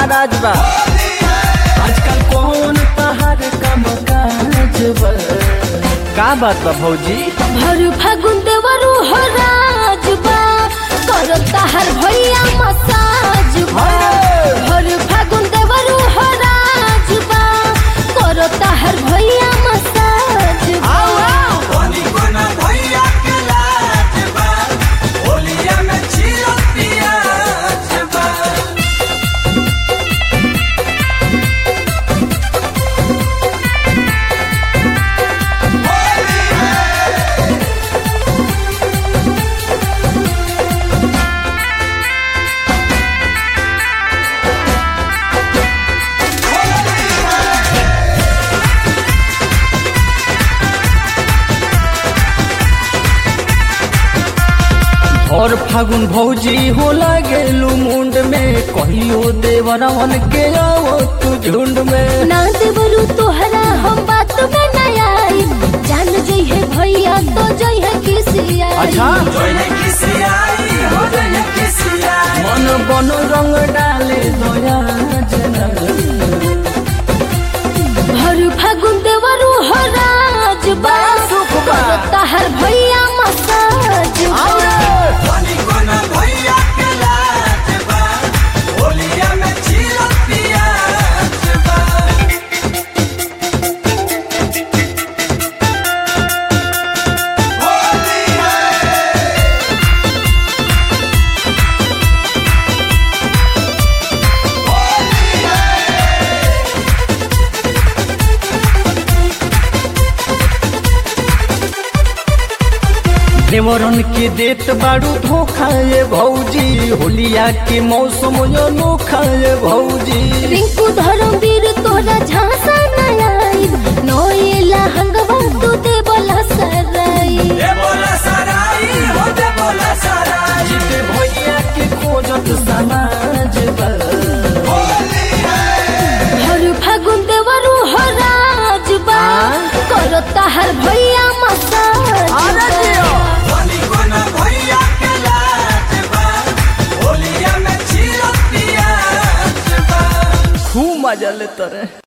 राज बा आजकल कौन तहार काम काज बा का बात बा भौजी भर फागुन देवरु हो राजबा करता हर भैया मसाज बा भर फागुन देवरु हो राजबा करता हर भैया मसाज बा होली कोना भैया के लाज बा होलिया में छिलो पियाज बा और फागुन भौजी हो लागेलू मुंड में कहियो देवरवन के आओ तू झुंड में ना देवरु तोहरा हम बात में ना आई जान जई है भैया तो जई है किसी आई अच्छा जोइने किसी आई हो जाए किसी आई मन बन रंग डाले दया जना भर फागुन देवरु हो राजबा करता हर भैया मसाज बा होली कोना भैया के लाज बा होलिया में छिलो पियाज बा होली देवरन के देत बाड़ू धोखा ये भौजी होलिया के मौसम अनोखा ये भौजी रिंकू धर्मवीर तोरा झांसा न आई नोएला हंगवा तू दे बोला सराई दे बोला सराई हो दे बोला सराई जीते भैया के खोजत समाज बा हर फागुन देवरु हो राजबा करता हर भैया मसाज बा। होली कोना भैया के लाज बा होलिया में छिलो पियाज बा खूब मजा लेते रहे